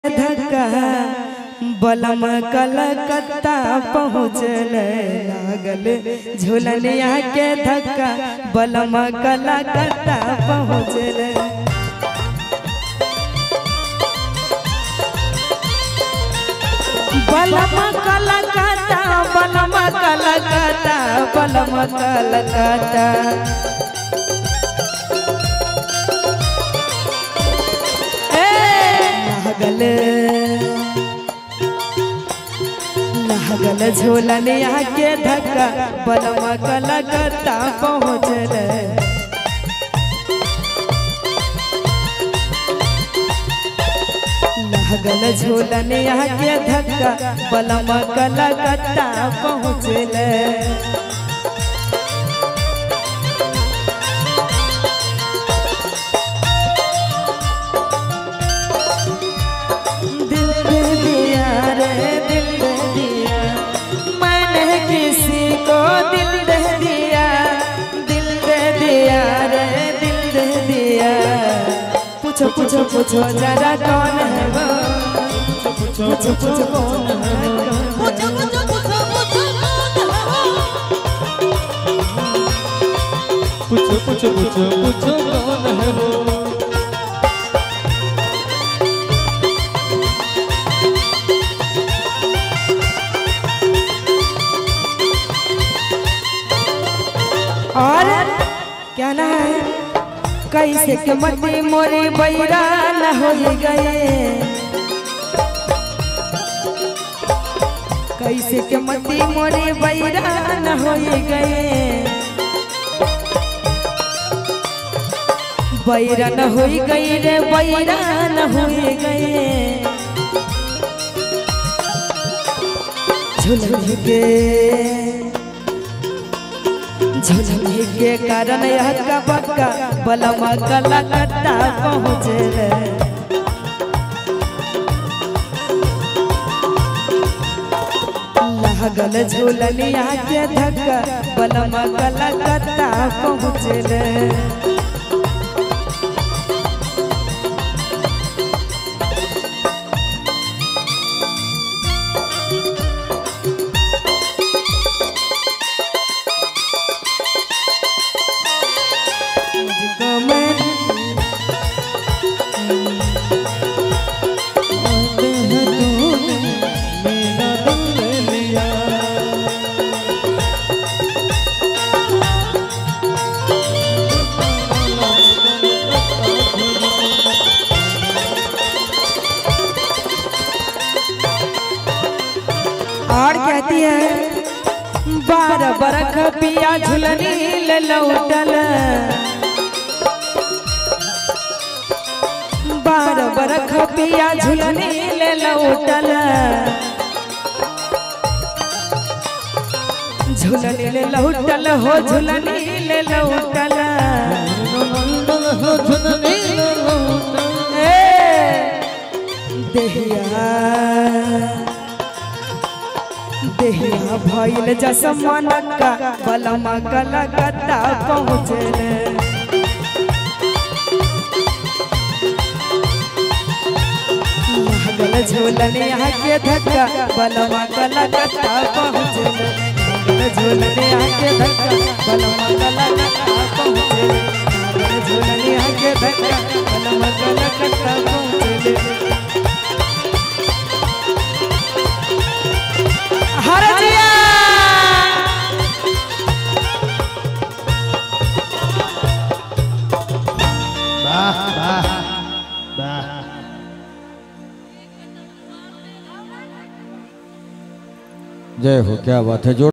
धक्का बलम कलकत्ता पहुँचल लागल झुलनिया के धक्का बलम कलकत्ता पहुँचल बलम कलकत्ता बलम कलकत्ता बलम कलकत्ता लागल लागल झोलनिया के धक्का बलमा कलकत्ता पहुँचल लागल झोलनिया के धक्का बलमा कलकत्ता पहुँचल दिल दे दिया रे दिल दे दिया मैंने किसी को दिल दे दिया दिल दे दिया रे दिल दे दिया पूछो पूछो पूछो जरा कौन है वो पूछो पूछो पूछो कौन है वो? पूछो पूछो पूछो पूछो पूछो पूछो पूछो पूछो कौन है वो और क्या ना है कैसे के मती मोरी बैरा न हो गए कैसे के मती मोरी बैरा न हो गए बैरा न हो गई रे बैरा न हो गए झुलझुल के झुलझुल के कारण यह का बक्का बलमा कलकत्ता पहुँचल लागल झूलनिया के धक्का बलमा कलकत्ता पहुँचल मुझको मैं आते हैं तूने मेरा दिल ले लिया और कहती है बारह बरख पिया झुलनी ले लौटल बारह बरख पिया झुलनी ले लौटल झुलनी ले लौटल हो झुलनी ले लौटल मंगल हो झुननी लौटा ए, देहिया देहिया भइल जसमनका बलमा कलकत्ता पहुँचल लागल झोलनिया के धक्का बलमा कलकत्ता पहुँचल लागल झोलनिया के धक्का बलमा कलकत्ता पहुँचल लागल झोलनिया के धक्का बलमा कलकत्ता पहुँचल हरजिया वाह वाह वाह जय हो क्या बात है जोर